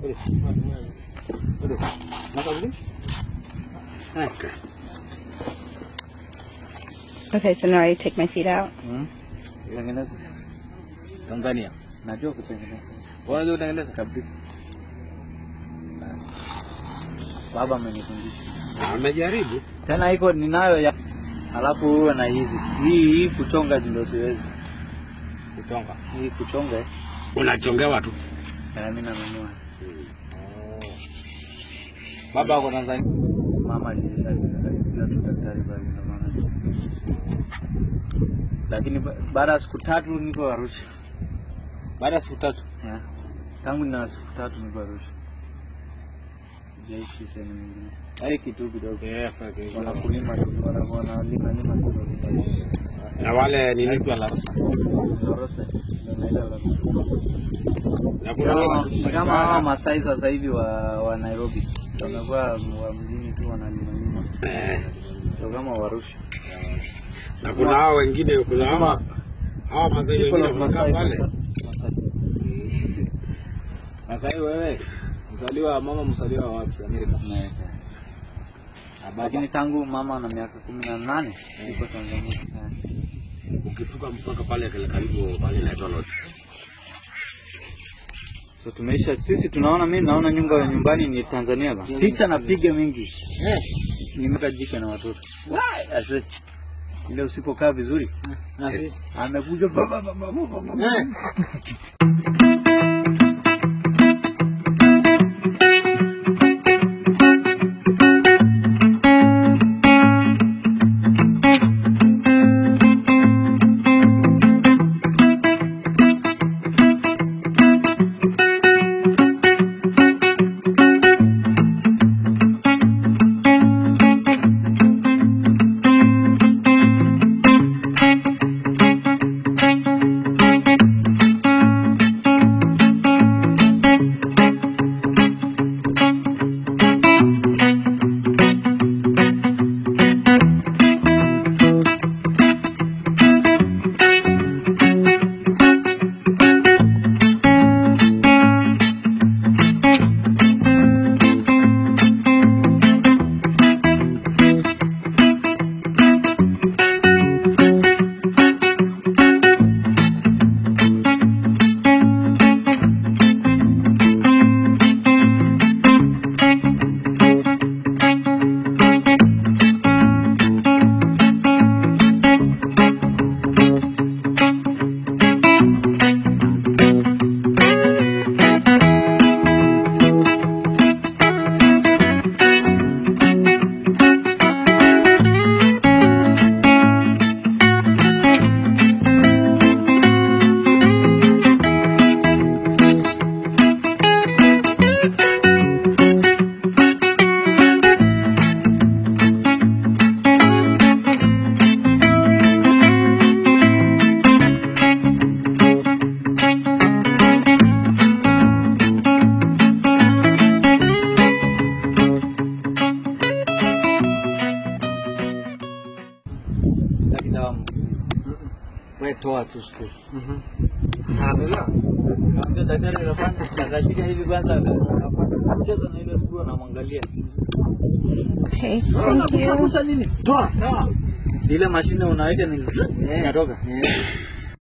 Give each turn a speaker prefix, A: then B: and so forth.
A: Okay, so now I take my feet out.
B: Tengeneza. Tanzania. Najua kutengeneza. Unajua kutengeneza kabisa. Baba amenifundisha.
C: Amejaribu.
B: Tena iko ninayo ya alafu uwe na hizi. Hii hii kuchonga ndio siwezi.
C: Kuchonga.
B: Hii kuchonga eh,
C: Unachongewa tu.
B: na mimi nanunua.
C: Baba ako Tanzania.
B: Mama alileta tu daktari bali ndo maana. Lakini ba- baada ya siku tatu niko Arusha.
C: Baada ya siku tatu.
B: Yeah. Tangu nina siku tatu niko Arusha. Sijaishi sehemu nyingine. Hadi kitu kidogo.
C: Eh, sasa hivi.
B: Wanakulima tu, wana- wanalima lima kidogo.
C: Na wale nini pia la Rosa.
B: Lorosa, ndio naelewa kabisa.
C: Na kuna
B: Kama-
C: wale
B: ni kama hawa Masai sasa hivi wa, wa Nairobi wamekuwa wa mjini tu wanalima lima,
C: Eh,
B: sio kama Warusha.
C: na kuna hao wengine kuna hao hao mazee
B: People
C: wengine
B: of
C: wanakaa
B: Masai,
C: pale.
B: Masai.
C: Sasa hivi wewe mzaliwa mama mzaliwa wapi Amerika?
B: Na- Lakini tangu mama na miaka kumi na nane iko Tanzania. Yeah.
C: Ukivuka mpaka pale kale karibu pale inaitwa Lodge.
B: So tumeisha sisi, tunaona mimi naona nyumba ya nyumbani ni Tanzania ba. Picha napiga mingi. Nimeka jike na watoto. Wai, ase. Ile usipokaa vizuri.
C: Na sisi
B: Amekuja baba baba baba. Sitaki dawa. Wewe toa tu siku. Anaelewa? Ndio daktari anafanya akashika hivi kwanza akacheza na ile siku anamwangalia.
A: Okay, thank you.
C: nini? Toa.
B: Sawa. Ile mashine unaweka ni zzz, inatoka.